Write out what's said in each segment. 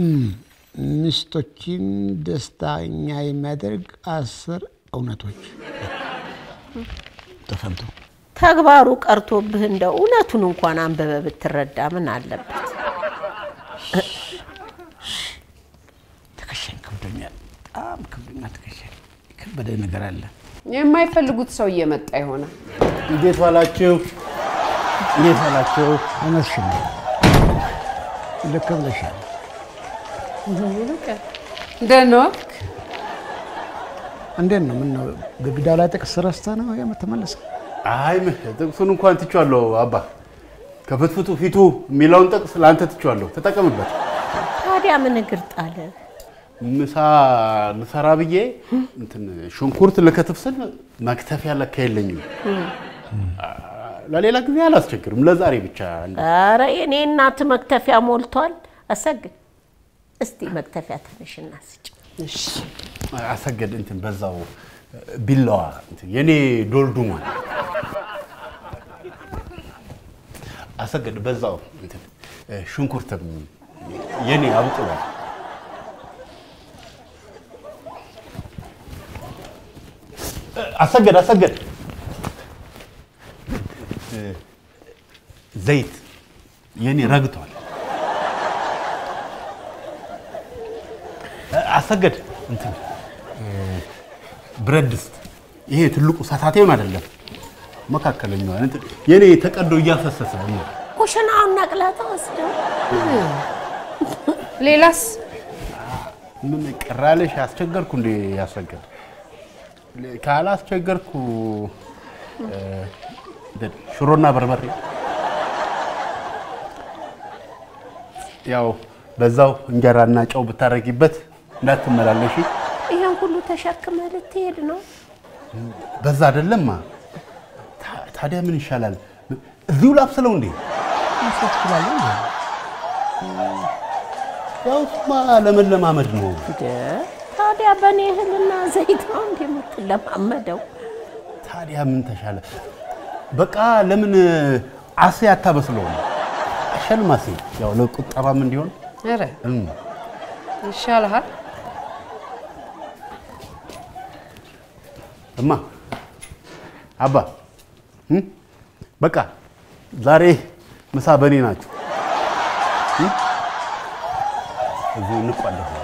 ሚስቶችን ደስተኛ የሚያደርግ አስር እውነቶች ተፈንቶ ተግባሩ ቀርቶብህ እንደው እውነቱን እንኳን አንበበ ብትረዳ ምን አለበት? ትከሻኝ ከብዶኛል፣ በጣም ከብዶኛል። ትከሻኝ የከበደ ነገር አለ። የማይፈልጉት ሰው እየመጣ ይሆናል። እንዴት ዋላችሁ? እንዴት ዋላችሁ? እውነትሽን ነው። ልክ ብለሻል። ደህና ዋልክ? እንዴት ነው? ምነው ግድግዳው ላይ ጥቅስ ረስተህ ነው የምትመልሰው? አይ ምን ጥቅሱን እንኳን ትቼዋለሁ አባ። ከፍትፍቱ ፊቱ የሚለውን ጥቅስ ለአንተ ትቼዋለሁ፣ ተጠቀምበት። ታዲያ ምን እግር ጣለ? ምሳ ልሰራ ብዬ እንትን ሽንኩርት ልከትፍ ስል መክተፊያ ለካ የለኝም። ለሌላ ጊዜ አላስቸግርም፣ ለዛሬ ብቻ እንደ- ኧረ የኔ እናት መክተፊያ ሞልቷል። አሰግድ እስቲ መክተፊያ ትንሽና ስጭ። አሰገድ እንትን በዛው ቢላዋ እንትን የኔ ዶልዱሟል። አሰገድ በዛው እንትን ሽንኩርትም የኔ አብቅሏል። አሰገድ አሰገድ ዘይት የኔ ረግቷል። አሰገድ እንትን ብረት ድስት ይሄ ትልቁ ሳታቴውን አይደለም መካከለኛው እንትን የኔ ተቀዶ እያፈሰሰ ነው። ኩሽናውን ነቅለህ ተወስደው። ሌላስ? ምን ቅራለሽ? አስቸገርኩ እንዴ? ያሰገድ ካላስቸገርኩ እ፣ ሽሮና በርበሬ ያው በዛው እንጀራና ጨው ብታረጊበት እንዳትመላለሽ። ይሄን ሁሉ ተሸክመህ ልትሄድ ነው? በዛ አይደለማ። ታ- ታዲያ ምን ይሻላል? እዚሁ ላብስለው እንዴ? መስራት ትችላለህ እንዴ? ያው እሱማ ለመለማመድ ነው። እንደ ታዲያ በእኔ እህልና ዘይት ነው እንደ የምትለማመደው? ታዲያ ምን ተሻለ? በቃ ለምን አሴ አታበስለውም? አሸልማሴ ያው ለቁጠባም እንዲሆን ኧረ እም፣ ይሻልሃል። እማ አባ እም፣ በቃ ዛሬ ምሳ በእኔ ናቸው። እም፣ እዚሁ እንቋለፋለን።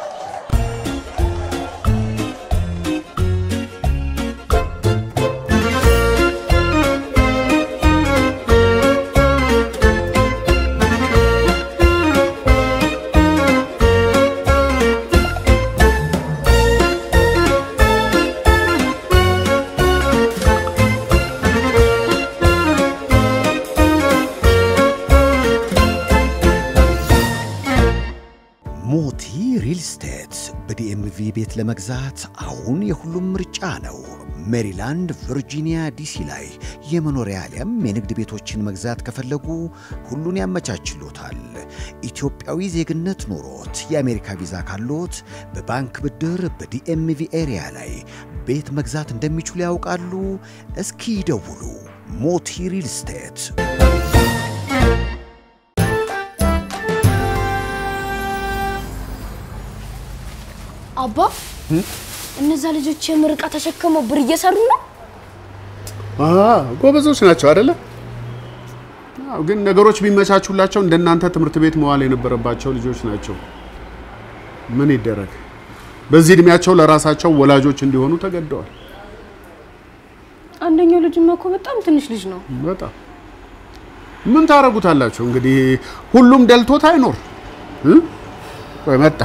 ሞቲ ሪል ስቴት በዲኤምቪ ቤት ለመግዛት አሁን የሁሉም ምርጫ ነው። ሜሪላንድ፣ ቨርጂኒያ፣ ዲሲ ላይ የመኖሪያ አሊያም የንግድ ቤቶችን መግዛት ከፈለጉ ሁሉን ያመቻችሎታል። ኢትዮጵያዊ ዜግነት ኖሮት የአሜሪካ ቪዛ ካሎት በባንክ ብድር በዲኤምቪ ኤሪያ ላይ ቤት መግዛት እንደሚችሉ ያውቃሉ? እስኪ ይደውሉ። ሞቲ ሪል ስቴት አባ እነዛ ልጆች የምርቃ ተሸክመው ብር እየሰሩ ነው። ጎበዞች ናቸው አይደለ? አዎ፣ ግን ነገሮች ቢመቻቹላቸው እንደናንተ ትምህርት ቤት መዋል የነበረባቸው ልጆች ናቸው። ምን ይደረግ፣ በዚህ እድሜያቸው ለራሳቸው ወላጆች እንዲሆኑ ተገደዋል። አንደኛው ልጅማ እኮ በጣም ትንሽ ልጅ ነው። በጣም ምን ታረጉታላችሁ እንግዲህ፣ ሁሉም ደልቶት አይኖር እ? ቆይ መጣ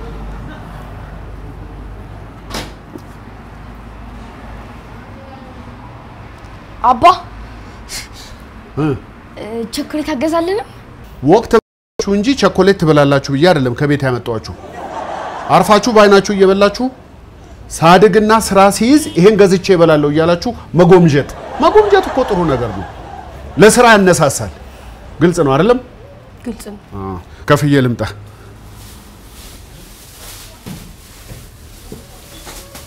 አባ እ? እ፣ ቸኮሌት አገዛልንም? ወቅት እንጂ ቸኮሌት ትበላላችሁ ብዬ አይደለም ከቤት ያመጣኋችሁ። አርፋችሁ በአይናችሁ እየበላችሁ ሳድግና ስራ ሲይዝ ይሄን ገዝቼ እበላለሁ እያላችሁ መጎምጀት። መጎምጀት እኮ ጥሩ ነገር ነው፣ ለስራ ያነሳሳል። ግልጽ ነው አይደለም? ግልጽ ነው። አዎ። ከፍዬ ልምጣ።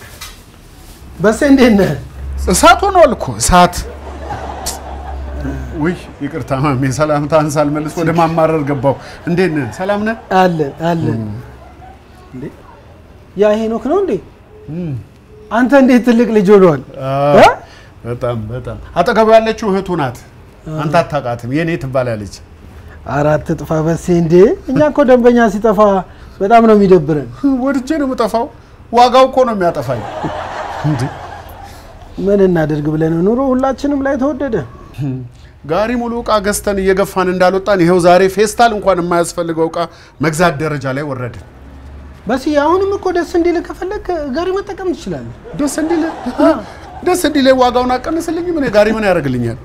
በሴ እንዴት ነህ? እሳት ሆኗል እኮ እሳት። ውይ ይቅርታ ማሜ፣ ሰላምታህን ሳልመልስ ወደ ማማረር ገባው። እንዴት ነህ? ሰላም ነህ? አለን አለን። እንዴ ያ ሄኖክ ነው እንዴ? አንተ እንዴት ትልቅ ልጅ ሆኗል? እ? በጣም በጣም አጠገቡ ያለችው እህቱ ናት። አንተ አታውቃትም። የኔ ትባላለች። አራት ጥፋ በሴ እንዴ! እኛ እኮ ደንበኛ ሲጠፋ በጣም ነው የሚደብረን። ወድጄ ነው የምጠፋው። ዋጋው እኮ ነው የሚያጠፋኝ። እንዴ ምን እናደርግ ብለን ኑሮ ሁላችንም ላይ ተወደደ። ጋሪ ሙሉ እቃ ገዝተን እየገፋን እንዳልወጣን ይኸው ዛሬ ፌስታል እንኳን የማያስፈልገው እቃ መግዛት ደረጃ ላይ ወረድን። በሲ አሁንም እኮ ደስ እንዲል ከፈለግ ጋሪ መጠቀም ትችላለህ። ደስ እንዲል ደስ እንዲል ዋጋውን አቀንስልኝ። ምን ጋሪ ምን ያደርግልኛል?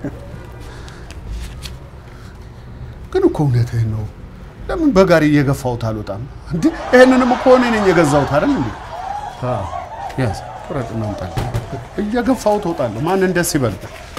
ግን እኮ እውነትህን ነው። ለምን በጋሪ እየገፋሁት አልወጣም? እንዴ ይሄንንም እኮ እኔ ነኝ የገዛሁት አይደል እንዴ? አዎ ያዝ ቁረጥ እናምጣለን። እየገፋሁት እወጣለሁ። ማንን ደስ ይበል?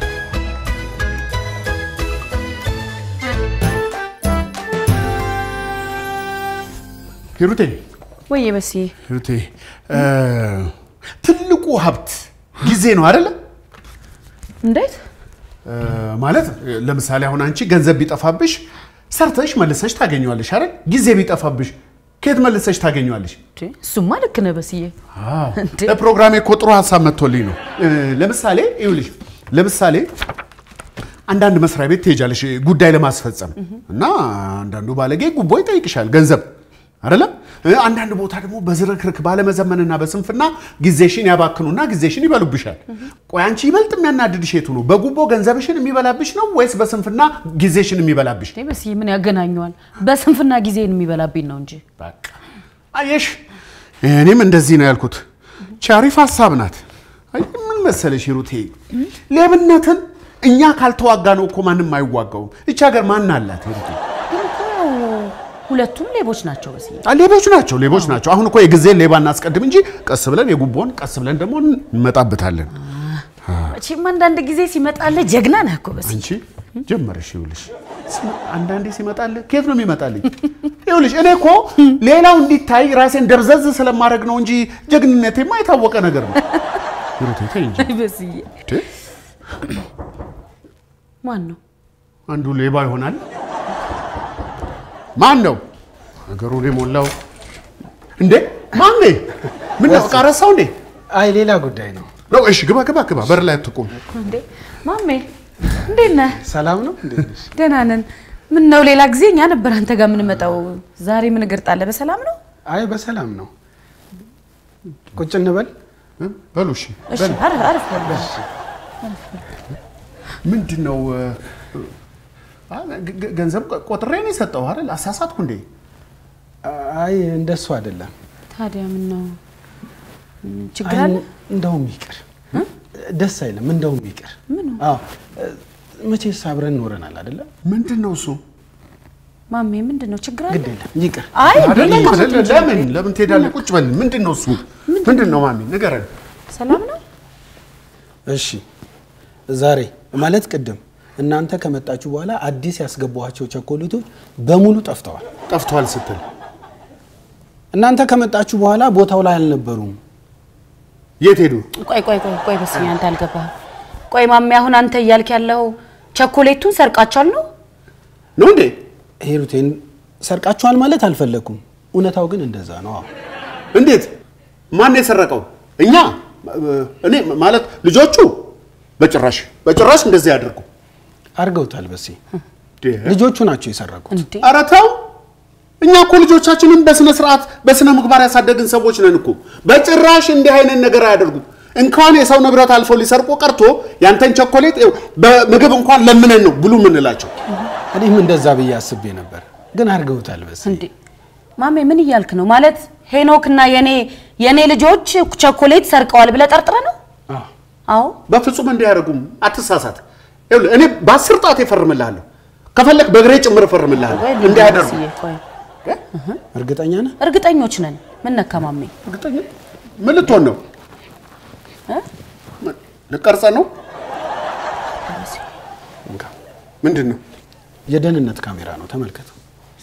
ሂሩቴ ወይ በስዬ ሂሩቴ እ ትልቁ ሀብት ጊዜ ነው አይደለ? እንዴት እ ማለት ለምሳሌ አሁን አንቺ ገንዘብ ቢጠፋብሽ ሰርተሽ መልሰሽ ታገኘዋለሽ አይደል? ጊዜ ቢጠፋብሽ ከየት መልሰሽ ታገኘዋለሽ? እንዴ? እሱማ ልክ ነህ በስዬ። እንዴ? ለፕሮግራሜ እኮ ጥሩ ሀሳብ መጥቶልኝ ነው። እ ለምሳሌ ይኸውልሽ፣ ለምሳሌ አንዳንድ መስሪያ ቤት ትሄጃለሽ ጉዳይ ለማስፈጸም እና አንዳንዱ ባለጌ ጉቦ ይጠይቅሻል ገንዘብ አይደለም። እ አንዳንድ ቦታ ደግሞ በዝርክርክ ባለመዘመንና በስንፍና ጊዜሽን ያባክኑና ጊዜሽን ይበሉብሻል። ቆይ አንቺ ይበልጥ የሚያናድድሽ የቱ ነው? በጉቦ ገንዘብሽን የሚበላብሽ ነው ወይስ በስንፍና ጊዜሽን የሚበላብሽ? እንዴ በስዬ ምን ያገናኘዋል? በስንፍና ጊዜን የሚበላብኝ ነው እንጂ። በቃ አየሽ፣ እኔም እንደዚህ ነው ያልኩት። ቺ አሪፍ ሀሳብ ናት። አይ ምን መሰለሽ ሂሩቴ፣ ሌብነትን እኛ ካልተዋጋ ነው እኮ ማንም አይዋጋውም። እቺ ሀገር ማን አላት ሂሩቴ? ግን እኮ ሁለቱም ሌቦች ናቸው በስዬ። አ፣ ሌቦች ናቸው ሌቦች ናቸው። አሁን እኮ የጊዜን ሌባ እናስቀድም እንጂ ቀስ ብለን የጉቦን ቀስ ብለን ደግሞ እንመጣበታለን። መቼም አንዳንድ ጊዜ ሲመጣልህ ጀግና ነህ እኮ በስዬ። አንቺ ጀመረሽ ይኸውልሽ፣ ሲመ- አንዳንዴ ሲመጣልህ ከየት ነው የሚመጣልኝ? ይኸውልሽ እኔ እኮ ሌላው እንዲታይ ራሴን ደብዘዝ ስለማድረግ ነው እንጂ ጀግንነቴማ የታወቀ ነገር ነው። ሂሩቴ ተይ እንጂ በስዬ እንዴ! ማን ነው? አንዱ ሌባ ይሆናል። ማን ነው ነገሩን የሞላው? እንዴ ማን ነው? ምን ነው ዕቃ ረሳው እንዴ? አይ ሌላ ጉዳይ ነው። ነው እሺ፣ ግባ ግባ ግባ፣ በር ላይ አትቁም። እንዴ ማሜ እንዴት ነህ? ሰላም ነው እንዴት ነሽ? ደህና ነን። ምን ነው ሌላ ጊዜ እኛ ነበር አንተ ጋር የምንመጣው። ዛሬ ምን እግር ጣለ? በሰላም ነው? አይ በሰላም ነው። ቁጭ እንበል። እ? በሉ እሺ። እሺ አሪፍ አሪፍ በል። ምንድን ነው እ፣ አ፣ ገ- ገ- ገንዘብ ቆ- ቆጥሬ ነው የሰጠው አይደል? አሳሳትኩ እንዴ? አይ እንደሱ አይደለም። ታዲያ ምን ነው ችግር አይ አለ? እንደውም ይቅር፣ ደስ አይልም። እንደውም ይቅር። አዎ መቼስ አብረን ኖረናል አይደለም? ምንድን ነው እሱ? ማሜ ምንድን ነው ችግር አለ? ግድ የለም ይቅር። አይ አይደለም አይደለም። ለምን ለምን ትሄዳለህ? ቁጭ በል። ምንድን ነው እሱ? ምንድን ነው ማሚ ንገረን። ሰላም ነው? እሺ ዛሬ ማለት ቅድም እናንተ ከመጣችሁ በኋላ አዲስ ያስገባኋቸው ቸኮሌቶች በሙሉ ጠፍተዋል። ጠፍቷል ስትል እናንተ ከመጣችሁ በኋላ ቦታው ላይ አልነበሩም። የት ሄዱ? ቆይ ቆይ ቆይ ቆይ በስሜ አንተ አልገባህም። ቆይ ማሜ አሁን አንተ እያልክ ያለው ቸኮሌቱን ሰርቃችኋል ነው? ነው እንዴ? ሂሩቴን ሰርቃችኋል ማለት አልፈለግኩም። እውነታው ግን እንደዛ ነው። አዎ እንዴት? ማን የሰረቀው? እኛ? እኔ ማለት ልጆቹ? በጭራሽ በጭራሽ እንደዚህ ያደርጉ። አድርገውታል። በሴ ልጆቹ ናቸው የሰረቁት። እንዴ ኧረ ተው። እኛ እኮ ልጆቻችንን በስነ ስርዓት በስነ ምግባር ያሳደግን ሰዎች ነን እኮ። በጭራሽ እንዲህ አይነት ነገር አያደርጉም። እንኳን የሰው ንብረት አልፎ ሊሰርቁ ቀርቶ ያንተን ቸኮሌት ይኸው በምግብ እንኳን ለምነን ነው ብሉ የምንላቸው። እኔም እንደዛ ብዬ አስቤ ነበር፣ ግን አድርገውታል። በሴ እንዴ ማሜ ምን እያልክ ነው? ማለት ሄኖክ እና የኔ የኔ ልጆች ቸኮሌት ሰርቀዋል ብለህ ጠርጥረህ ነው? አዎ አዎ በፍጹም እንዲህ አያደርጉም። አትሳሳት። ይኸውልህ እኔ በአስር ጣት እፈርምልሃለሁ። ከፈለክ በእግሬ ጭምር እፈርምልሃለሁ። ቆይ እንዲህ አያደርጉም። ልንገርህ፣ ቆይ እርግጠኛ ነህ? እርግጠኞች ነን። ምን ነካ ማሜ? እርግጠኛ ምን ልትሆን ነው? እ? ምን- ልቀርጸ ነው? ምንድን ነው? የደህንነት ካሜራ ነው፣ ተመልከተው።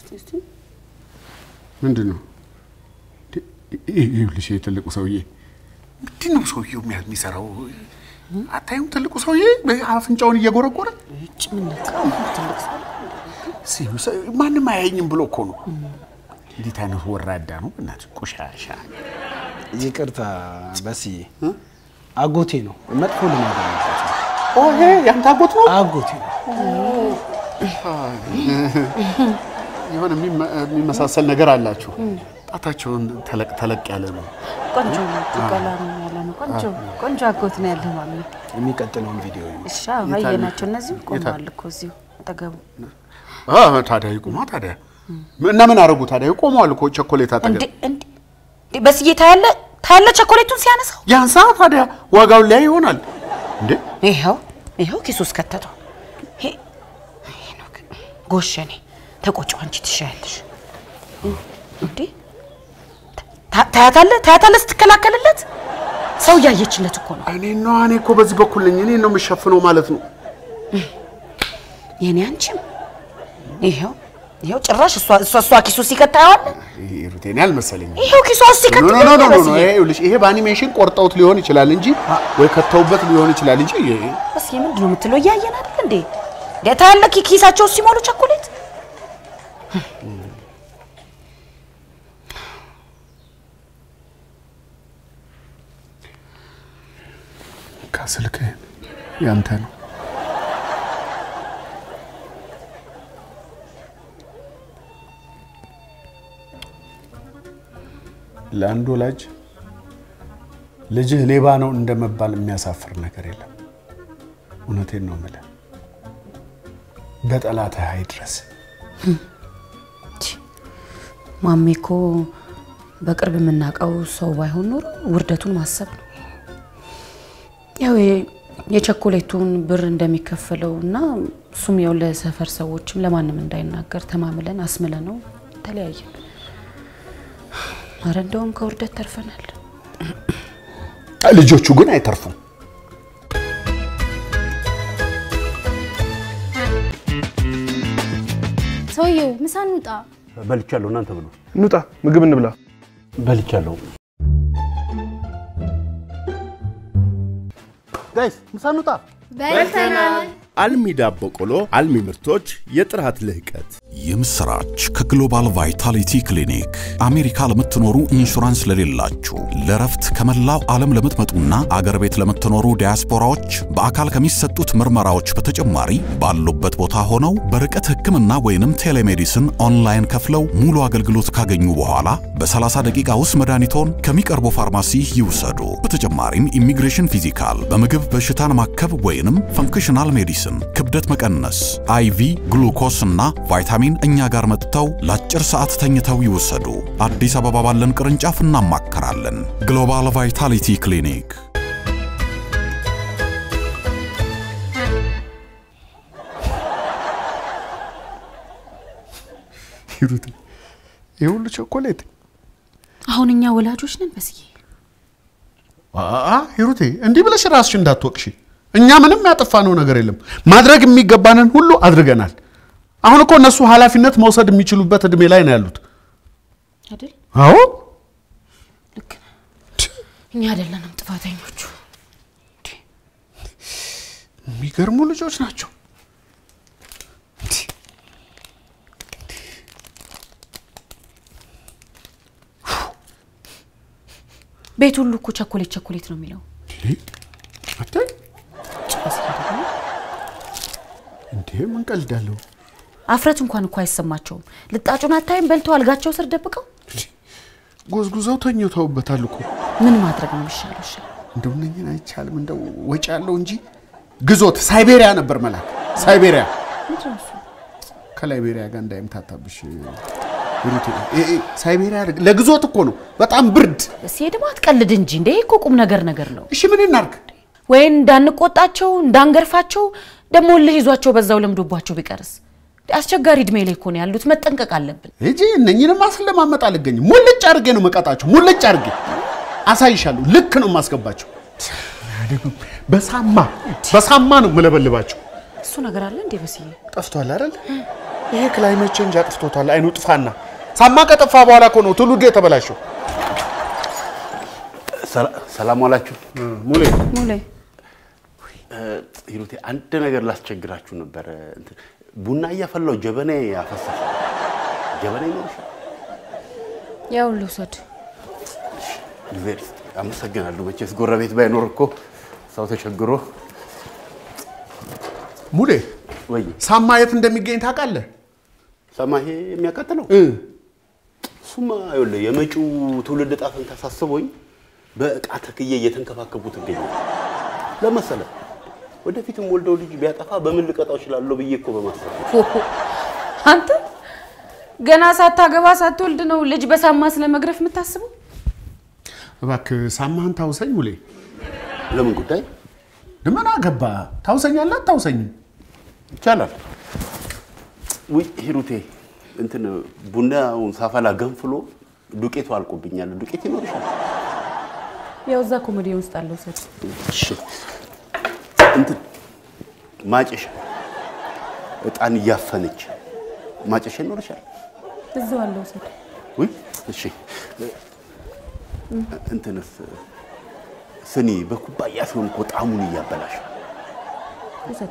ምንድን ነው? ይኸውልሽ ይሄ ትልቁ ሰውዬ ምንድን ነው ሰውዬው የሚያ- የሚሰራው? አታዩም? ትልቁ ሰውዬ አፍንጫውን እየጎረጎረ እጭ ምን ነካ? ትልቅ ሰው ሲሉ ሰ- ማንም አያየኝም ብሎ እኮ ነው። እንዴት አይነት ወራዳ ነው! በእናትህ ቆሻሻ። ይቅርታ በስዬ አጎቴ ነው። መጥፎ ልማድ አለበት። ኦ ይሄ ያንተ አጎት ነው? አጎቴ ነው። የሆነ የሚመ- የሚመሳሰል ነገር አላችሁ። ጣታቸውን ተለቅ ተለቅ ያለ ነው። ቆንጆ ነው። ቀላም ያለ ነው። ቆንጆ ቆንጆ አጎት ነው ያለ ማለት ነው። የሚቀጥለውን ቪዲዮ እዩ። እሺ አየናቸው። እነዚህ ቆመዋል እኮ እዚሁ አጠገቡ። አ፣ ታዲያ ይቁማ ታዲያ። እና ምን አደረጉ ታዲያ? ቆመዋል እኮ ቸኮሌት እንዴ አጠገብ። እንዴ እንዴ በስዬ ታያለ ታያለ ቸኮሌቱን ሲያነሳው ያንሳ ታዲያ ዋጋውን ላይ ይሆናል እንዴ? ይኸው ይኸው ኪሱ ውስጥ ከተተው። ይሄ ይሄ ነው ግን ጎሸኔ ተቆጪው አንቺ ትሻያለሽ እንዴ ታ- ታያታለህ ታያታለህ ስትከላከልለት ሰው እያየችለት እኮ ነው እኔ ነው እኔ እኮ በዚህ በኩል ነኝ። እኔ ነው የምሸፍነው ማለት ነው። የኔ አንቺም ይኸው ይኸው ጭራሽ እሷ እሷ እሷ ኪሱ ሲከት ታየዋለህ ይሄ ሩቴን አልመሰለኝም። ይኸው ኪሷ ውስጥ ሲከት ኖ ኖ ኖ ኖ ኖ በስዬ ይሄ ይኸውልሽ፣ ይሄ በአኒሜሽን ቆርጠውት ሊሆን ይችላል እንጂ ወይ ከተውበት ሊሆን ይችላል እንጂ ይሄ- በስዬ ምንድን ነው የምትለው እያየን አይደል እንዴ እንዴ ታያለህ ኪ- ኪሳቸው ውስጥ ሲሞሉ ቸኮሌት ከስልክህ ያንተ ነው። ለአንድ ወላጅ ልጅህ ሌባ ነው እንደመባል የሚያሳፍር ነገር የለም። እውነቴን ነው የምልህ። በጠላትህ አይድረስ። ማሜ እኮ በቅርብ የምናውቀው ሰው ባይሆን ኖሮ ውርደቱን ማሰብ ነው። ያው የ- የቸኮሌቱን ብር እንደሚከፈለው እና እሱም ያው ለሰፈር ሰዎችም ለማንም እንዳይናገር ተማምለን አስምለ ነው ተለያየን። አረ እንደውም ከውርደት ተርፈናል። ልጆቹ ግን አይተርፉም። ሰውየው ምሳ እንውጣ። በልቻለሁ። እናንተ ብሉ። እንውጣ፣ ምግብ እንብላ። በልቻለሁ። ጋይስ ምሳ እንውጣ። በልተናል። አልሚ ዳቦ ቆሎ፣ አልሚ ምርቶች፣ የጥራት ልህቀት። የምስራች ከግሎባል ቫይታሊቲ ክሊኒክ አሜሪካ ለምትኖሩ ኢንሹራንስ ለሌላችሁ ለረፍት ከመላው ዓለም ለምትመጡና አገር ቤት ለምትኖሩ ዲያስፖራዎች በአካል ከሚሰጡት ምርመራዎች በተጨማሪ ባሉበት ቦታ ሆነው በርቀት ሕክምና ወይንም ቴሌሜዲስን ኦንላይን ከፍለው ሙሉ አገልግሎት ካገኙ በኋላ በ30 ደቂቃ ውስጥ መድኃኒቶን ከሚቀርቡ ፋርማሲ ይውሰዱ። በተጨማሪም ኢሚግሬሽን ፊዚካል፣ በምግብ በሽታን ማከብ ወይንም ፈንክሽናል ሜዲሲን፣ ክብደት መቀነስ፣ አይቪ ግሉኮስ እና ቫይታሚን እኛ ጋር መጥተው ለአጭር ሰዓት ተኝተው ይወሰዱ። አዲስ አበባ ባለን ቅርንጫፍ እናማከራለን። ግሎባል ቫይታሊቲ ክሊኒክ ሂሩት፣ ይህ ሁሉ ቸኮሌት አሁን እኛ ወላጆች ነን በስዬ። አ ሂሩቴ፣ እንዲህ ብለሽ ራስሽ እንዳትወቅሽ። እኛ ምንም ያጠፋነው ነገር የለም። ማድረግ የሚገባንን ሁሉ አድርገናል። አሁን እኮ እነሱ ኃላፊነት መውሰድ የሚችሉበት እድሜ ላይ ነው ያሉት። አይደል? አዎ ልክ ነህ። እኛ አይደለንም ጥፋተኞቹ። የሚገርሙ ልጆች ናቸው። ቤት ሁሉ እኮ ቸኮሌት ቸኮሌት ነው የሚለው። አታይ በስዬ ደግሞ እንዴ ምን ቀልዳለሁ? አፍረት እንኳን እኮ አይሰማቸውም። ልጣጩን አታይም? በልተው አልጋቸው ስር ደብቀው ጎዝጉዘው ተኝተውበታል እኮ። ምን ማድረግ ነው የሚሻለው? እሺ እንደው እነኝን አይቻልም። እንደው ወጪ ያለው እንጂ ግዞት ሳይቤሪያ ነበር መላክ። ሳይቤሪያ ምንድን ነው እሱ? ከላይቤሪያ ጋር እንዳይምታታብሽ ሂሩቴ። ይሄ ሳይቤሪያ ለግዞት እኮ ነው። በጣም ብርድ። እስኪ ደግሞ አትቀልድ እንጂ እንደ ይሄ እኮ ቁም ነገር ነገር ነው። እሺ ምን እናርግ? ወይ እንዳንቆጣቸው እንዳንገርፋቸው፣ ደግሞ እልህ ይዟቸው በዛው ለምዶባቸው ቢቀርስ? አስቸጋሪ እድሜ ላይ እኮ ነው ያሉት። መጠንቀቅ አለብን። እጂ እነኝንም ማስለማመጥ አልገኝም። ሙልጭ አድርጌ ነው መቀጣቸው። ሙልጭ አድርጌ አሳይሻለሁ። ልክ ነው የማስገባቸው። በሳማ በሳማ ነው መለበልባቸው። እሱ ነገር አለ እንዴ በስዬ? ጠፍቷል አይደል? ይሄ ክላይሜት ቼንጅ አጥፍቶታል። አይኑ ጥፋና ሳማ ከጠፋ በኋላ እኮ ነው ትውልዱ የተበላሸው። ሰላም ዋላችሁ። ሙሌ ሙሌ ሂሩቴ አንድ ነገር ላስቸግራችሁ ነበረ። እንትን ቡና እያፈላው ጀበና ያፈሳል። ጀበና ይኖርሻል? ያው ልውሰድ። እግዚአብሔር ይስጥ። አመሰግናለሁ። መቼስ ጎረቤት ባይኖር እኮ ሰው ተቸግሮ ሙሌ ወይ ሳማ የት እንደሚገኝ ታውቃለህ? ሰማ ይሄ የሚያቃጥለው እሱማ ይኸውልህ የመጪው ትውልድ ዕጣ ፈንታ ሳስቦኝ በእቃ ተክዬ እየተንከባከቡት እገኛለሁ። ለመሰለ ወደፊትም ወልደው ልጅ ቢያጠፋ በምን ልቀጣው እችላለሁ ብዬ እኮ በማሰብ ነው። አንተ ገና ሳታገባ ሳትወልድ ነው ልጅ በሳማ ስለ መግረፍ የምታስበው? እባክህ ሳማህን ታውሰኝ ሙሌ። ለምን ጉዳይ? ምን አገባ? ታውሰኛለህ አታውሰኝም? ይቻላል። ውይ ሂሩቴ፣ እንትን ቡናውን ሳፈላ ገንፍሎ ዱቄቱ አልቆብኛል። ዱቄት ይኖርሻል? ያው እዛ ኮሜዲ ውስጥ አለ ውሰድ። እሺ። እንትን ማጨሻ እጣን እያፈነች ማጨሻ ይኖርሻል? እዛው አለ ውሰድ። ውይ እሺ። እንትንስ ስኒ በኩባያ ሲሆን እኮ ጣዕሙን እያበላሽ ውሰድ።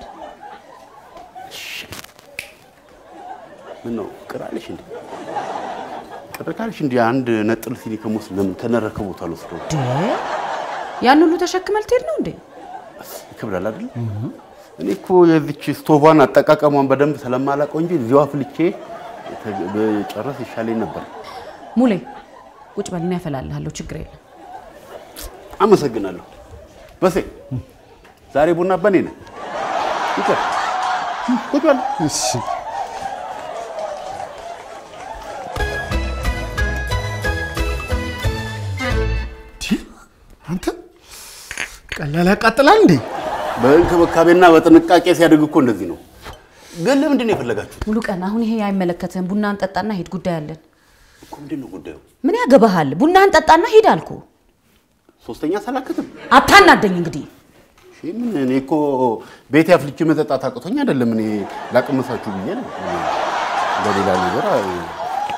ምን ነው ቅር አለሽ እንዴ? ቅር ካለሽ እንዲ አንድ ነጥል ሲኒ ከሞስ ለምን ከነረከቦት አልወስደው? ያን ሁሉ ተሸክመህ ልትሄድ ነው እንዴ? ይከብዳል አይደል? እኔ እኮ የዚች ስቶቫን አጠቃቀሟን በደንብ ስለማላውቀው እንጂ እዚሁ አፍልቼ ጨረስ ይሻለኝ ነበር። ሙሌ ቁጭ በል፣ እኔ ያፈላልሃለሁ። ችግር የለም። አመሰግናለሁ። በሴ ዛሬ ቡና በኔ ነው። ይቅር ቁጭ በል። እሺ አንተ ቀላል ያቃጥላል እንዴ? በእንክብካቤና በጥንቃቄ ሲያድግ እኮ እንደዚህ ነው። ግን ለምንድን ነው የፈለጋችሁት? ሙሉ ቀን አሁን ይሄ አይመለከትህም። ቡና እንጠጣና ሂድ፣ ጉዳይ አለን። እኮ ምንድን ነው ጉዳዩ? ምን ያገባሃል? ቡና እንጠጣና ሂድ አልኩ። ሶስተኛ ሳላክትም አታናደኝ እንግዲህ። እሺ፣ ምን እኔ እኮ ቤት ያፍልቼ መጠጣት አቅቶኝ አይደለም። እኔ ላቅመሳችሁ ብዬ ነው። በሌላ ነገር አይ-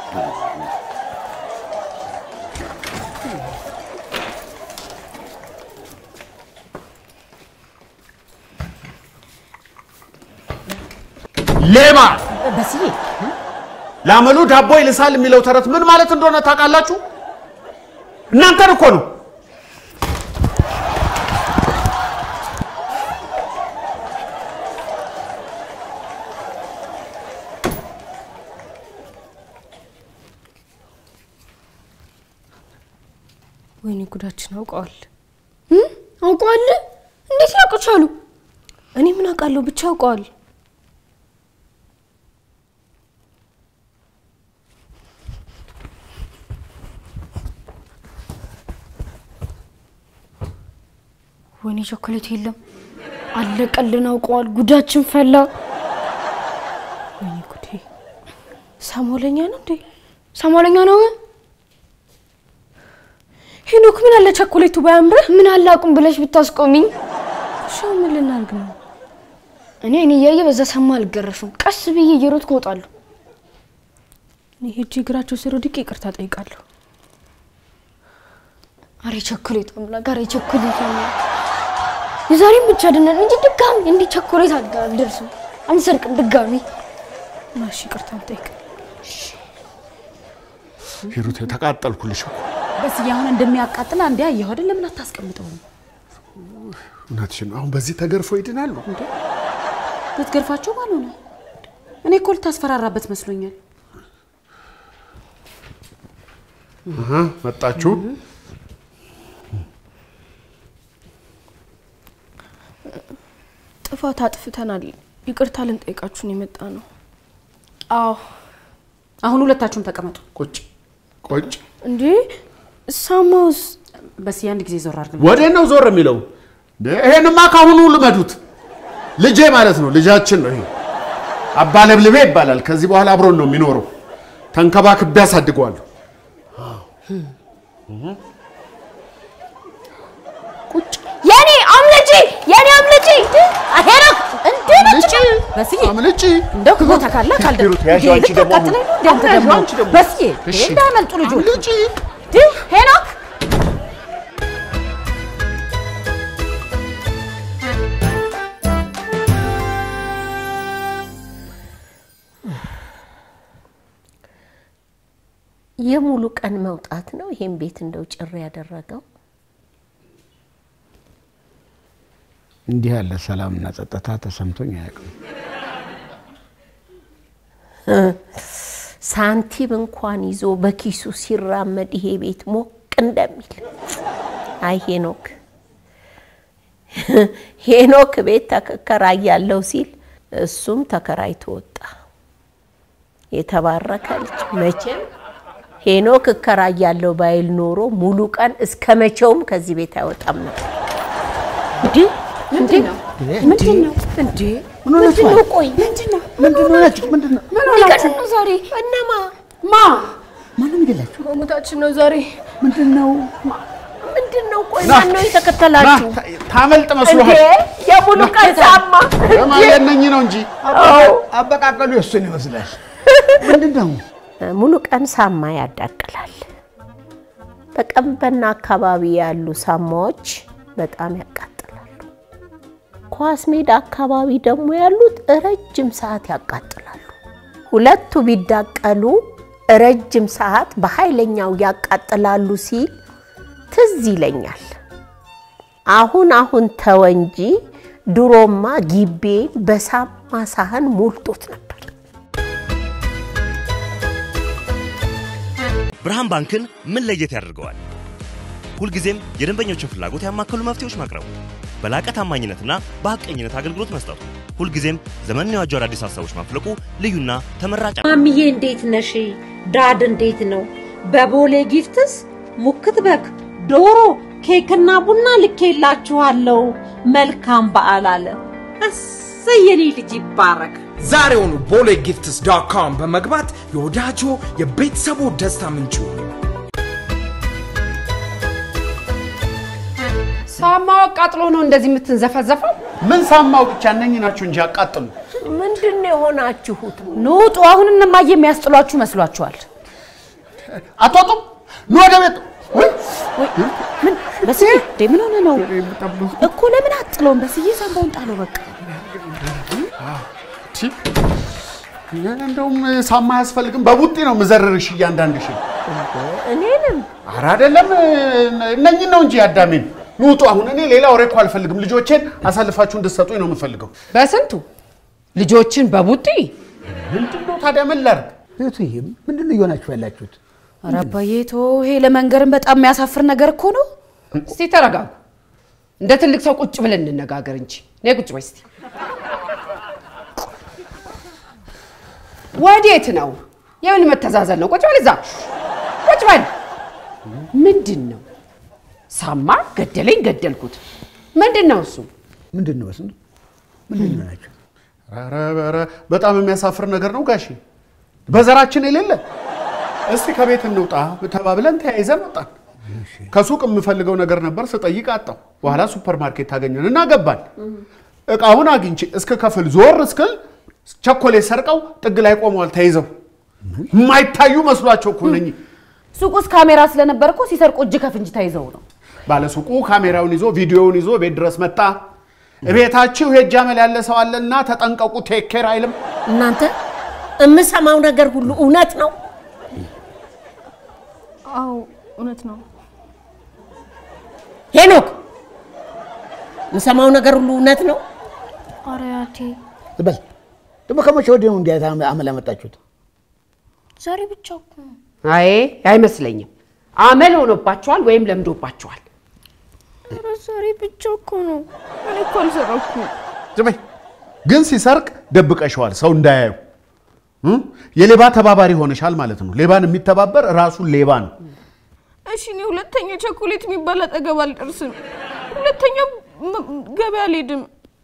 ሌባ በስዬ ላመሉ ዳቦ ይልሳል የሚለው ተረት ምን ማለት እንደሆነ ታውቃላችሁ? እናንተን እኮ ነው። ወይኔ ጉዳችን አውቀዋል። አውቀዋል? እንዴት ሊያውቁ ቻሉ? እኔ ምን አውቃለሁ? ብቻ አውቀዋል። ወይኔ ቸኮሌት የለም። አለቀልን። አውቀዋል። ጉዳችን ፈላ። ወይኔ ጉዴ! ሳሞለኛ ነው እንዴ? ሳሞለኛ ነው። ሄኖክ ምን አለ ቸኮሌቱ ባያምርህ? ምን አለ አቁም ብለሽ ብታስቆሚኝ። እሺ ምን ልናርግ ነው? እኔ እኔ እያየ በዛ ሰማ አልገረፍም። ቀስ ብዬ እየሮጥኩ እወጣለሁ። እኔ ሄጄ እግራቸው ስር ወድቄ ይቅርታ ጠይቃለሁ። አሬ ቸኮሌት አምላክ፣ አሬ ቸኮሌት አምላክ። የዛሬም ብቻ ድነን እንጂ ድጋሚ እንዲህ ቸኮሌት አልጋ- አልደርስም፣ አንሰርቅም ድጋሚ። ማሽ ይቅርታ ጠይቅ። ሂሩቴ ተቃጠልኩልሽ እኮ። በስዬ አሁን እንደሚያቃጥል አንዴ አየሁ አይደል? ለምን አታስቀምጠውም? እውነትሽን ነው። አሁን በዚህ ተገርፎ ይድናሉ። ብትገርፋቸው ባልሆነ እኔ እኮ ልታስፈራራበት መስሎኛል። አሃ፣ መጣችሁ። ጥፋት አጥፍተናል። ይቅርታ ልንጠይቃችሁን የመጣ ነው። አዎ አሁን ሁለታችሁም ተቀመጡ። ቁጭ ቁጭ። እንዴ ሳማውስ በስዬ አንድ ጊዜ ዞር አድርግ። ወዴት ነው ዞር የሚለው? እንዴ፣ ይሄንማ ካሁኑ ልመዱት። ልጄ ማለት ነው፣ ልጃችን ነው ይሄ። አባ ለብልቤ ይባላል። ከዚህ በኋላ አብሮን ነው የሚኖረው። ተንከባክቤ አሳድገዋለሁ። የኔ አምልጪ፣ የኔ አምልጪ። ሄኖክ እንዴ ነጭ በስዬ አምልጪ። እንደው ክቦታ ካለ ካልደ ሂሩት፣ ያዥው አንቺ ደግሞ አሁን። ልታቃጥለኝ ነው እንዴ አንተ ደግሞ አንቺ ደግሞ። በስዬ እሺ። እንዳያመልጡ ልጆች አምልጪ። ድ ሄኖክ የሙሉ ቀን መውጣት ነው ይሄን ቤት እንደው ጭር ያደረገው። እንዲህ ያለ ሰላምና ጸጥታ ተሰምቶኝ አያውቅም። ሳንቲም እንኳን ይዞ በኪሱ ሲራመድ ይሄ ቤት ሞቅ እንደሚል አይ ሄኖክ ሄኖክ ቤት ተከራያለሁ ሲል እሱም ተከራይቶ ወጣ። የተባረከ ልጅ መቼም ሄኖክ እከራያለሁ ባይል ኖሮ ሙሉ ቀን እስከ መቼውም ከዚህ ቤት አይወጣም ነበር። እንዴ እንዴ ምንድን ነው እንዴ ምንድን ነው? ቆይ ምንድን ነው? ምንድን ነው ናችሁ? ምንድን ነው? ምን ሆናችሁ ነው ዛሬ? እነማ ማ ማነው የሚገላችሁ? መሞታችን ነው ዛሬ። ምንድን ነው? ምንድን ነው? ቆይ ማን ነው የተከተላችሁ? ታመልጥ እንዴ መስሎሃል? የሙሉ ቀን ሳማ የማየነኝ ነው እንጂ አበቃቀሉ የእሱን ይመስላል። ምንድን ነው? ሙሉ ቀን ሳማ ያዳቅላል። በቀንበና አካባቢ ያሉ ሳማዎች በጣም ያቃጥላሉ። ኳስ ሜዳ አካባቢ ደግሞ ያሉት ረጅም ሰዓት ያቃጥላሉ። ሁለቱ ቢዳቀሉ ረጅም ሰዓት በኃይለኛው ያቃጥላሉ ሲል ትዝ ይለኛል። አሁን አሁን ተወ እንጂ ድሮማ ጊቤ በሳማ ሳህን ሞልቶት ነበር። ብርሃን ባንክን ምን ለየት ያደርገዋል? ሁልጊዜም የደንበኞችን ፍላጎት ያማከሉ መፍትሄዎች ማቅረቡ፣ በላቀ ታማኝነትና በሐቀኝነት አገልግሎት መስጠቱ፣ ሁልጊዜም ዘመንን የዋጁ አዳዲስ ሀሳቦች ማፍለቁ ልዩና ተመራጭ ማሚዬ እንዴት ነሽ? ዳድ እንዴት ነው? በቦሌ ጊፍትስ ሙክት በግ፣ ዶሮ፣ ኬክና ቡና ልኬላችኋለሁ። መልካም በዓል አለ። እሰይ የኔ ልጅ ይባረክ። ዛሬውኑ ቦሌ ጊፍትስ ዶት ኮም በመግባት የወዳጆ የቤተሰቡ ደስታ ምንጩ ሳማው አቃጥሎ ነው እንደዚህ የምትንዘፈዘፈው? ምን ሳማው ብቻ እነኚህ ናቸው እንጂ አቃጥሉ። ምንድን ነው የሆናችሁት? ንውጡ። አሁን እነማዬ የሚያስጥሏችሁ መስሏችኋል? አትወጡም? ኑ ወደ ቤት። ምን በስዬ እንዴ ምን ሆነ ነው እኮ ለምን አጥለውን? በስዬ ሳምባውን ጣለው በቃ። ቺ፣ እንደውም ሳማ አያስፈልግም። በቡጢ ነው ምዘርርሽ እያንዳንድሽ። እኔንም ኧረ አይደለም እነኚህን ነው እንጂ አዳሜን። ኑ ውጡ። አሁን እኔ ሌላ ወሬ እኮ አልፈልግም። ልጆቼን አሳልፋችሁ እንድትሰጡኝ ነው የምፈልገው። በስንቱ ልጆችን በቡጢ ምንድን ነው ታዲያ ምን ላድርግ? እህትዬ ምንድን ነው እየሆናችሁ ያላችሁት? ኧረ አባዬ ተው፣ ይሄ ለመንገርም በጣም የሚያሳፍር ነገር እኮ ነው። እስቲ ተረጋጉ። እንደ ትልቅ ሰው ቁጭ ብለን እንነጋገር እንጂ። ነይ ቁጭ በይ እስቲ። ወዴት ነው? የምን መተዛዘን ነው? ቁጭ በል እዛ፣ ቁጭ በል። ምንድን ነው? ሳማ ገደለኝ፣ ገደልኩት። ምንድን ነው እሱ? ምንድን ነው በስንቱ ምንድን ነው ናቸው? ኧረ ኧረ በጣም የሚያሳፍር ነገር ነው ጋሼ። በዘራችን የሌለ እስቲ ከቤት እንውጣ ተባብለን ተያይዘን ወጣን። ከሱቅ የምፈልገው ነገር ነበር ስጠይቅ አጣው። በኋላ ሱፐር ማርኬት ታገኘን እና ገባን። እቃውን አግኝቼ እስከ ከፍል ዞር እስክል ቸኮሌት ሰርቀው ጥግ ላይ ቆመዋል ተይዘው። የማይታዩ መስሏቸው እኮ እነኚህ ሱቅ ውስጥ ካሜራ ስለነበር እኮ ሲሰርቁ እጅ ከፍንጅ ተይዘው ነው። ባለሱቁ ካሜራውን ይዞ ቪዲዮውን ይዞ ቤት ድረስ መጣ። እቤታችሁ ሄጃ መል ያለ ሰው አለና ተጠንቀቁ፣ ቴክ ኬር አይልም። እናንተ የምሰማው ነገር ሁሉ እውነት ነው? አዎ እውነት ነው። ሄኖክ የምሰማው ነገር ሁሉ እውነት ነው? ኧረ አያቴ በል ደግሞ ከመቼ ወዲህ ነው እንዲህ አይነት አመል ያመጣችሁት? ዛሬ ብቻ እኮ ነው። አይ አይመስለኝም። አመል ሆኖባችኋል ወይም ለምዶባችኋል። ኧረ ዛሬ ብቻ እኮ ነው። እኔ እኮ አልሰረኩም። ዝም በይ። ግን ሲሰርቅ ደብቀሸዋል ሰው እንዳያዩ። እ? የሌባ ተባባሪ ሆነሻል ማለት ነው። ሌባን የሚተባበር ራሱ ሌባ ነው። እሺ እኔ ሁለተኛ ቸኮሌት የሚባል አጠገብ አልደርስም። ሁለተኛ ም- ገበያ አልሄድም።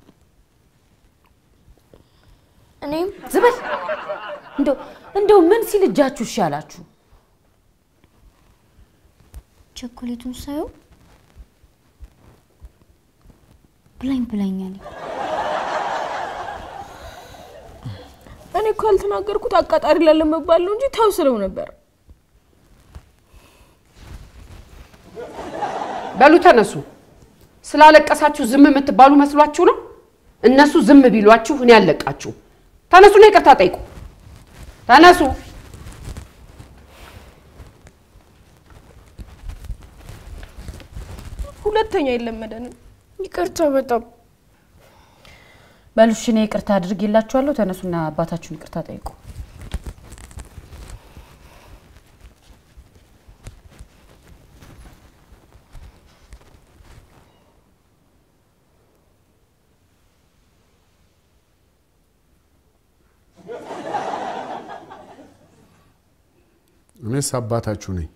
እኔም ዝበል እንደው እንደው ምን ሲል እጃችሁ እሺ አላችሁ? ቸኮሌቱን ሳየው ብላኝ ብላኛል። እኔ እኮ ያልተናገርኩት አቃጣሪ ላለመባል ነው እንጂ ተው ስለው ነበር። በሉ ተነሱ። ስላለቀሳችሁ ዝም የምትባሉ መስሏችሁ ነው? እነሱ ዝም ቢሏችሁ እኔ አልለቃችሁ። ተነሱና ይቅርታ ጠይቁ። ተነሱ። ሁለተኛ የለመደንም። ይቅርታ በጣም በሉ እሺ፣ እኔ ይቅርታ አድርጌላችኋለሁ። ተነሱና አባታችሁን ይቅርታ ጠይቁ። እኔስ አባታችሁ ነኝ።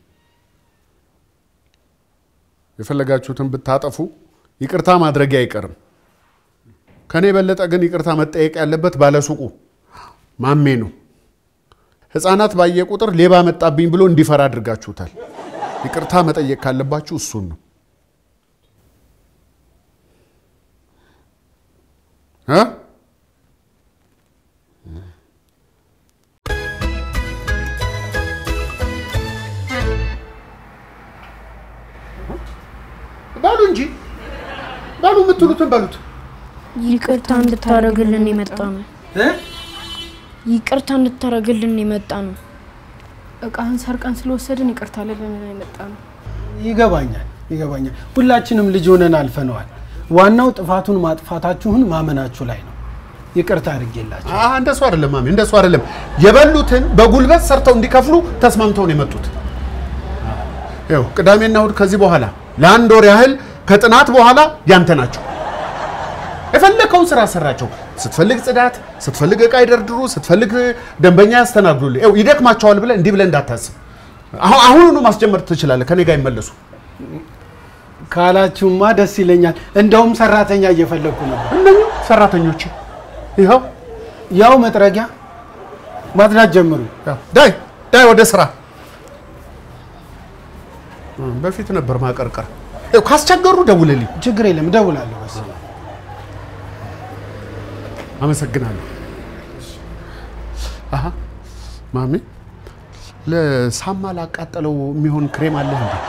የፈለጋችሁትን ብታጠፉ ይቅርታ ማድረጊ አይቀርም። ከኔ የበለጠ ግን ይቅርታ መጠየቅ ያለበት ባለሱቁ ማሜ ነው። ሕፃናት ባየ ቁጥር ሌባ መጣብኝ ብሎ እንዲፈራ አድርጋችሁታል። ይቅርታ መጠየቅ ካለባችሁ እሱን ነው እ በሉ እንጂ በሉ፣ የምትሉትን በሉት። ይቅርታ እንድታረግልን የመጣ ነው። ይቅርታ እንድታረግልን የመጣ ነው። እቃህን ሰርቀን ስለወሰድን ይቅርታ ልልን የመጣ ነው። ይገባኛል ይገባኛል። ሁላችንም ልጅ ሆነን አልፈነዋል። ዋናው ጥፋቱን ማጥፋታችሁን ማመናችሁ ላይ ነው። ይቅርታ አድርጌላችሁ። አህ እንደሱ አይደለም ማሚ፣ እንደሱ አይደለም። የበሉትን በጉልበት ሰርተው እንዲከፍሉ ተስማምተው ነው የመጡት። ይኸው ቅዳሜና እሑድ ከዚህ በኋላ ለአንድ ወር ያህል ከጥናት በኋላ ያንተ ናቸው። የፈለከውን ስራ ሰራቸው። ስትፈልግ ጽዳት፣ ስትፈልግ እቃ ይደርድሩ፣ ስትፈልግ ደንበኛ ያስተናግዱልህ። ይኸው ይደክማቸዋል ብለህ እንዲህ ብለህ እንዳታስብ። አሁን አሁኑኑ ማስጀመር ትችላለህ። ከኔ ጋር ይመለሱ ካላችሁማ ደስ ይለኛል። እንደውም ሰራተኛ እየፈለግኩ ነው። እነኚህ ሰራተኞች ይኸው ያው መጥረጊያ ማጽዳት ጀምሩ። ዳይ ዳይ ወደ ስራ። በፊት ነበር ማቀርቀር። ይኸው ካስቸገሩ ደውልልኝ። ችግር የለም እደውላለሁ። በስ አመሰግናለሁ። አሀ ማሚ፣ ለሳማ ላቃጠለው የሚሆን ክሬም አለህ እንዴ?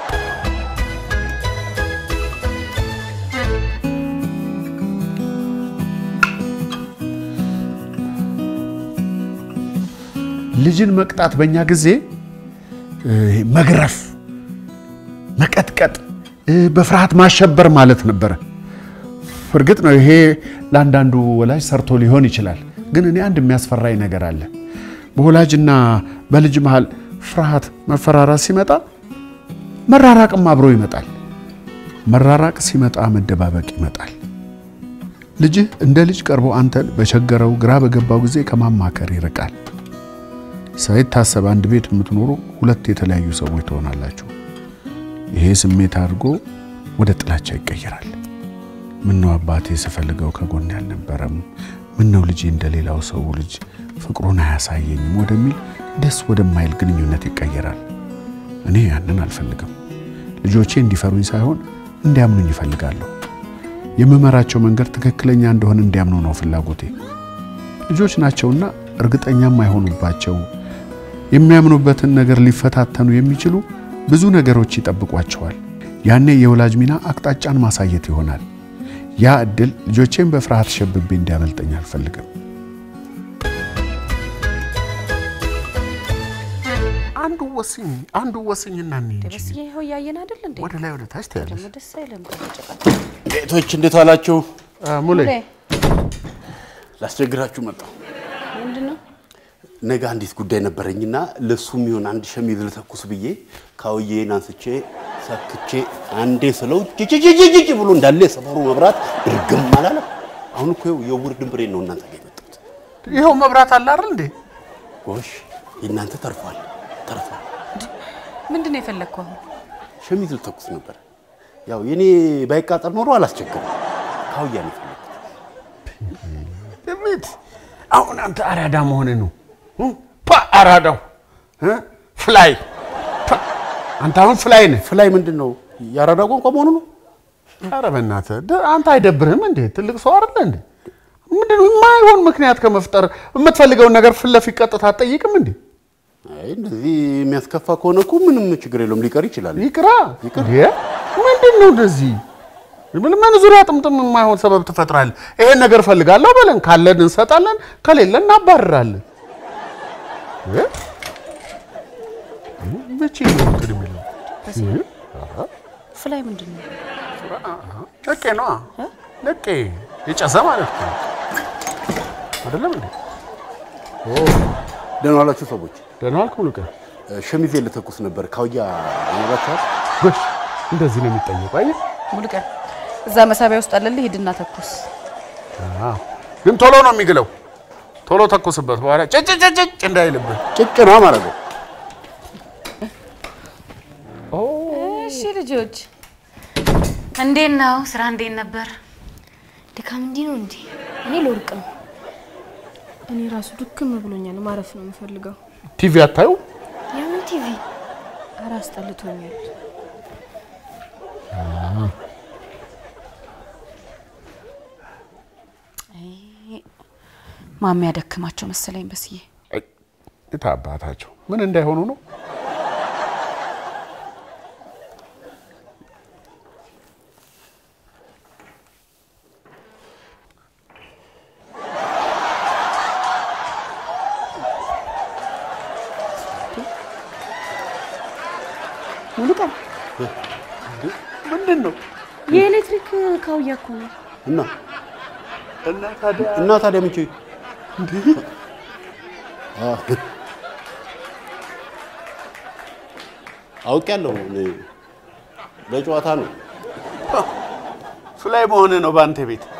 ልጅን መቅጣት በእኛ ጊዜ እ፣ መግረፍ፣ መቀጥቀጥ፣ እ፣ በፍርሃት ማሸበር ማለት ነበረ። እርግጥ ነው ይሄ ለአንዳንዱ ወላጅ ሰርቶ ሊሆን ይችላል። ግን እኔ አንድ የሚያስፈራኝ ነገር አለ። በወላጅና በልጅ መሃል ፍርሃት፣ መፈራራት ሲመጣ መራራቅም አብሮ ይመጣል። መራራቅ ሲመጣ መደባበቅ ይመጣል። ልጅህ እንደ ልጅ ቀርቦ አንተን በቸገረው ግራ በገባው ጊዜ ከማማከር ይርቃል። ሳይታሰብ አንድ ቤት የምትኖሩ ሁለት የተለያዩ ሰዎች ትሆናላችሁ። ይሄ ስሜት አድርጎ ወደ ጥላቻ ይቀየራል። ምነው አባቴ ስፈልገው ከጎን ያልነበረም፣ ምነው ልጄ እንደሌላው ሰው ልጅ ፍቅሩን አያሳየኝም ወደሚል ደስ ወደማይል ግንኙነት ይቀየራል። እኔ ያንን አልፈልግም። ልጆቼ እንዲፈሩኝ ሳይሆን እንዲያምኑኝ ይፈልጋለሁ። የምመራቸው መንገድ ትክክለኛ እንደሆነ እንዲያምኑ ነው ፍላጎቴ። ልጆች ናቸውና እርግጠኛም አይሆኑባቸው የሚያምኑበትን ነገር ሊፈታተኑ የሚችሉ ብዙ ነገሮች ይጠብቋቸዋል። ያኔ የወላጅ ሚና አቅጣጫን ማሳየት ይሆናል። ያ እድል ልጆቼን በፍርሃት ሸብቤ እንዲያመልጠኝ አልፈልግም። አንዱ ወስኝ አንዱ ወስኝና እንሂድ እንጂ በስዬ ይኸው እያየን አይደል እንዴ? ወደ ላይ ወደ ታች ታያለሽ። ደግሞ ደስ አይልም። ቤቶች እንዴት ዋላችሁ? ሙሌ ላስቸግራችሁ መጣሁ። ምንድን ነው? ነገ አንዲት ጉዳይ ነበረኝና ለሱ የሚሆን አንድ ሸሚዝ ልተኩስ ብዬ ካውዬን አንስቼ ሰክቼ አንዴ ስለው ጅጅጅጅጅ ብሎ እንዳለ የሰፈሩ መብራት ድርግም አላለም። አሁን እኮ ይኸው የውር ድንብሬን ነው እናንተ ጋር የመጣሁት። ይኸው መብራት አለ አይደል እንዴ? ጎሽ የእናንተ ተርፏል ተርፏል። ምንድን ነው የፈለግከው አሁን? ሸሚዝ ልተኩስ ነበር። ያው የኔ ባይቃጠል ኖሮ አላስቸግርም። ካውያ ነው የፈለኩት። ቤት አሁን አንተ አራዳ መሆንህ ነው። ፓ አራዳው እ? ፍላይ ፓ! አንተ አሁን ፍላይ ነህ። ፍላይ ምንድን ነው? የአራዳ ቋንቋ መሆኑ ነው። ኧረ በእናትህ ደ- አንተ አይደብርህም እንዴ? ትልቅ ሰው አይደለ እንዴ? ምንድን ነው የማይሆን ምክንያት ከመፍጠር የምትፈልገውን ነገር ፊት ለፊት ቀጥታ አትጠይቅም እንዴ? አይ እንደዚህ የሚያስከፋ ከሆነ እኮ ምንም ችግር የለውም፣ ሊቀር ይችላል። ይቅራ እንዴ? ምንድን ነው እንደዚህ ምን ምን ዙሪያ ጥምጥም የማይሆን ሰበብ ትፈጥራለህ? ይሄን ነገር እፈልጋለሁ በለን፣ ካለን እንሰጣለን፣ ከሌለ እናባርራለን። እ? ብቻ ነው እንትን የሚለው እ? ኧረ ፍላይ ምንድን ነው? ነቄ ነዋ። ነቄ የጨሰ ማለት ነው አይደለም እንዴ? ደህና ዋላችሁ ሰዎች። ደህና ዋልክ ሙሉቀን። ሸሚዜ ልተኩስ ነበር። ካውያ ይኖራችኋል? ጎሽ እንደዚህ ነው የሚጠየቁ። አየህ ሙሉቀን እዛ መሳቢያ ውስጥ አለልህ፣ ሂድና ተኩስ። አዎ፣ ግን ቶሎ ነው የሚግለው። ቶሎ ተኩስበት፣ በኋላ ጭጭጭጭጭ እንዳይልብህ። ጭጭ ነው ማለት ነው። እሺ ልጆች እንዴት ነው ስራ? እንዴት ነበር? ድካም እንዲህ ነው እንዴ? እኔ ልወርቅ ነው። እኔ ራሱ ድክም ብሎኛል። ማረፍ ነው የምፈልገው። ቲቪ አታዩ? የምን ቲቪ? ኧረ አስጠልቶኛል። ማሚ ያደክማቸው መሰለኝ በስዬ። የት አባታቸው ምን እንዳይሆኑ ነው? ሙሉቀን ምንድን ነው? የኤሌክትሪክ ካውያ እኮ ነው። እና እና ታዲያ እና ታዲያ ምን ችግር አውቄያለሁ። እኔ ለጨዋታ ነው። እሱ ላይ መሆንህ ነው በአንተ ቤት